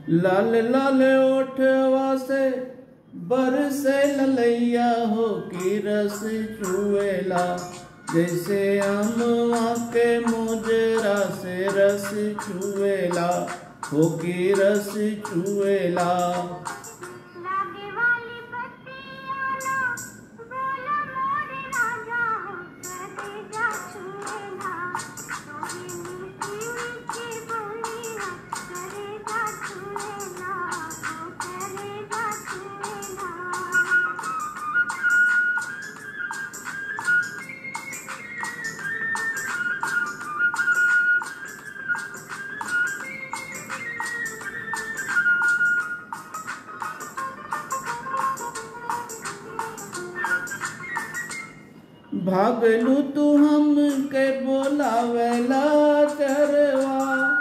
लाल लाल ओठवा से बरसे ललैया हो की रस चुएला जैसे अमवा के मोजरा से रस चुएला हो की रस चुएला लागे वाली बत्तियाँ बोला मोरे राजा हो करे जा छुएला तोही मीठी मीठी बोलियाँ करे जा छुएला हो करे जा छुएला भागलू तू हम के बोलावेला चरवा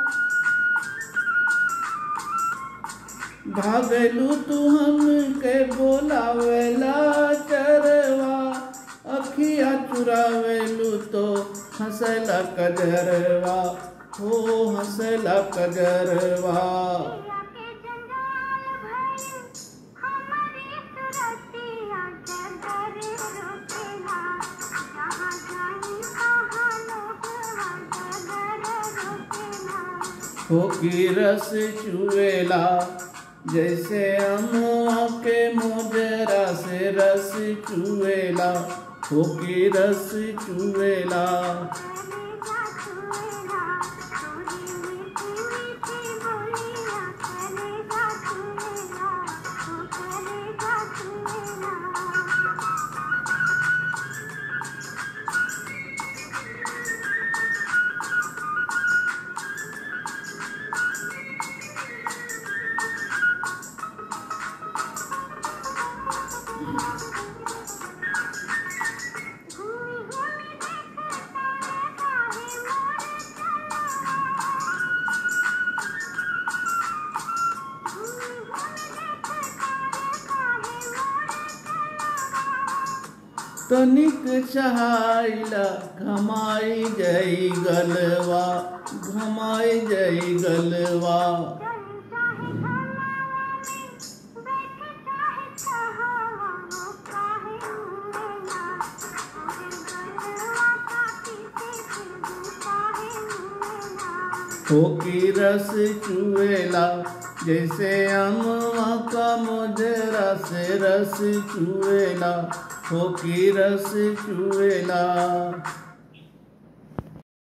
भागलू तू हम के बोलावेला चरवा अखिया चुरावेलू तो हंसला कजरवा हो हंसला कजरवा पिया के जंजाल भई हमारी सुरतिया जगर रोकेला जहाँ जाई कहाँ लोगवा जगर रोकेला हो की रस चुएला जैसे अमुआ के मोजरा से रस चुएला हो की रस चुएला करे जा छुएला तोरी मीठी मीठी बोलियाँ करे जा छुएला हो करे जा छुएला घूमी घूमी देखता है काहे मोरे चला घूमी घूमी देखता है काहे मोरे चला तनिक चहाइला घमाई जई गलवा घमाई जई गलवा चल चाहे घनावा में बैठे चाहे छहावा वो काहे मुएला ओरे गलवा काटी से फिर काहे मुएला हो की रस चुएला जैसे अमुआ का मोजरा से रस चुएला हो की रस चुएला